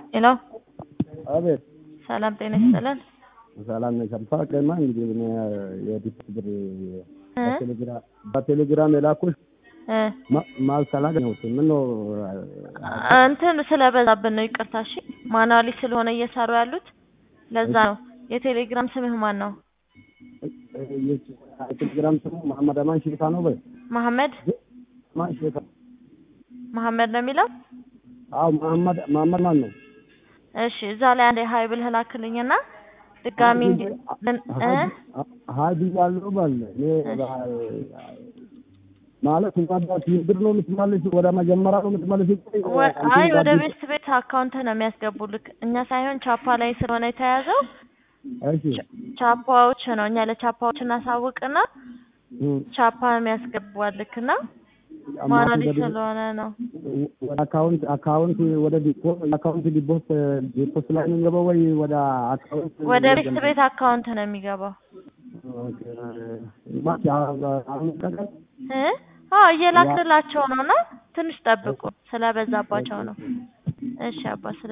ሄሎ አቤት ሰላም ጤና ይስጥልን። ሰላም ነኝ። ሰምታ ቀማ እንግዲህ እኔ የዲፕ ብር እ? በቴሌግራም በቴሌግራም የላኩሽ እ ማ- ማልስ አላገኘሁትም። ምን ነው እንትን ስለበዛብን ነው ይቅርታ። እሺ ማኑዋሊ ስለሆነ እየሰሩ ያሉት ለዛ ነው። የቴሌግራም ስምህ ማን ነው? የቴሌግራም ስሙ መሐመድ አማን ሽታ ነው። በይ መሐመድ ማን ሽታ? መሐመድ ነው የሚለው። አዎ መሐመድ መሐመድ ማን ነው? እሺ እዛ ላይ አንዴ ሀይ ብለህ ላክልኝና ድጋሚ እንዲ ልን- እ? ሀዲ ያለው ባለ እኔ ማለት እንኳን ብር ነው የምትመልሽ ወደ መጀመሪያ ነው የምትመልሽ። ወ- አይ ወደ ቤት ቤት አካውንት ነው የሚያስገቡልክ እኛ ሳይሆን ቻፓ ላይ ስለሆነ የተያዘው እሺ ቻፓዎች ነው። እኛ ለቻፓዎች እናሳውቅና እም፣ ቻፓ የሚያስገቡልክና ማን ማኑዋሊ ወደ- ስለሆነ ነው። ወደ አካውንት አካውንት ወደ ዲፖ አካውንት ዲፖስ ዲፖስ ላይ ነው የሚገባው ወይ ወደ አካውንት ወደ ቤት ቤት አካውንት ነው የሚገባው ኦኬ ማለት አሁን ቀቀል እ? አዎ እየላክላቸው ነው እና ትንሽ ጠብቁ ስለበዛባቸው ነው። እሺ አባ ስለ